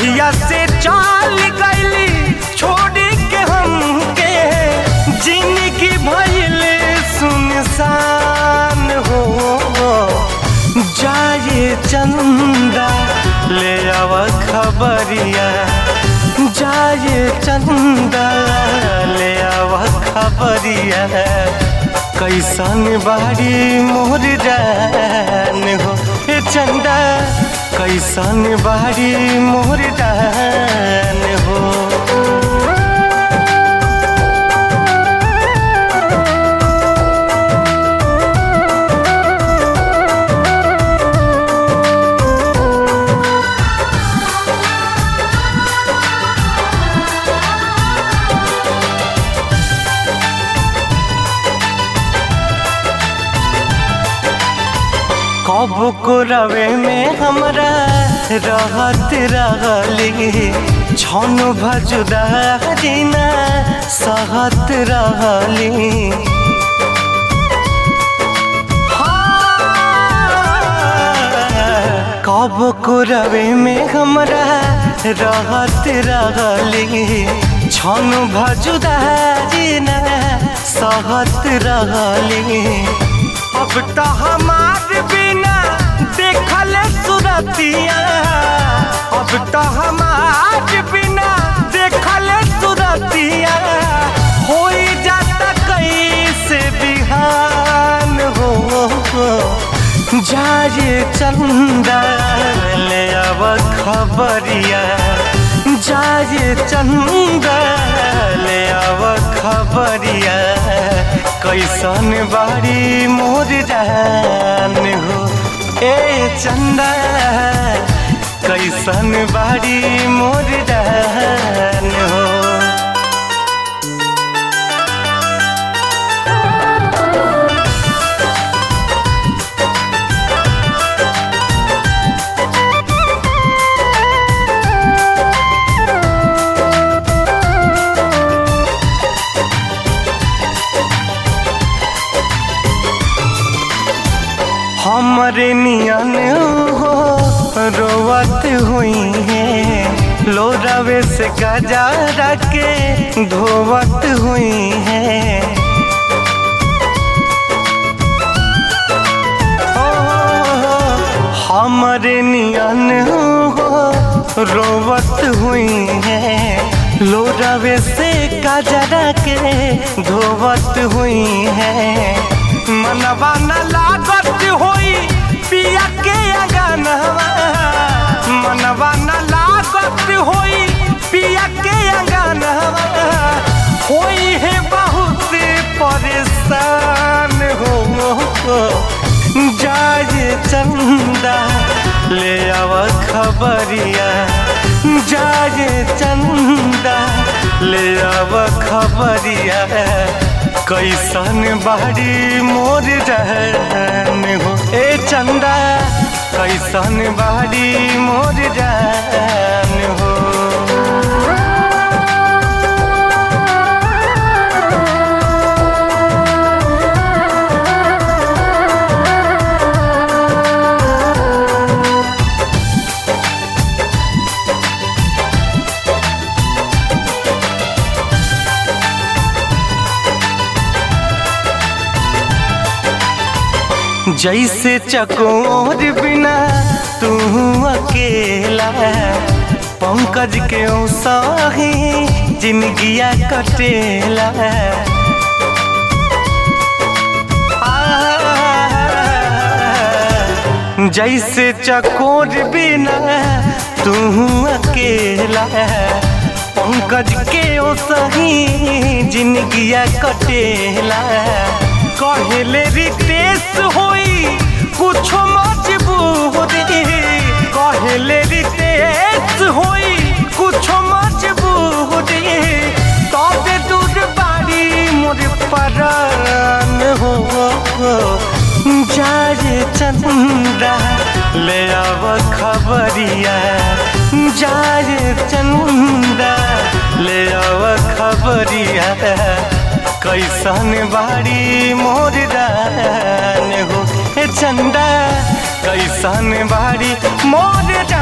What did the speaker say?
जहिया से चाल गईली छोड़ के हमके जिंदगी भइल सुनसान हो जाए चंदा ले आव खबरिया जाए चंदा ले आव खबरिया कैसन बाड़ी मोर जान हो ए चंदा कैसन बाड़ी मोर जान हो कब को रवे में हमरा रहत रहली छन भजुदारी ना सहत रहली कब को रवे में हमरा रहत रहली छन भजुदारी ना सहत रहली अब तो हमार बिना देखल सुरतिया अब तो हमार बिना देखल सुरतिया हो जाता कैसे बिहान हो जाए चंदा ले अब खबरिया जाए चंदा ले अब खबरिया कैसन बाड़ी मोर जान हो ए चंदा कैसन बाड़ी मोर जान हो हमरे नियन हो रोवत हुई है लोरावे से गजा के धोवत हुई है हमरे नियन हो रोवत हुई है लोरावे से गजरा के धोवत हुई है मनवा न लागत होई पिया के अंगनवा मनवा न लागत होई पिया के अंगनवा होई है बहुत परेशान हो जाए चंदा ले आव खबरिया जाए चंदा ले आव खबरिया कैसन बाड़ी मोर रहन हो ए चंदा कैसन बाड़ी मोर रहन हो जैसे चकोर बिना तू अकेला पंकज के सही जिंदगिया कटेला जैसे चकोर बिना तू अकेला पंकज के सही जिंदगिया कटेला कहले रितेश होई कुछ मजबूरी कहले रितेश होई कुछ मजबूरी तबे दूर बाड़ी मोर परान हो जाए चंदा ले आव खबरिया जाए चंदा ले आव खबरिया कैसन बाड़ी मोर रान हो ए चंदा कैसन बाड़ी मोर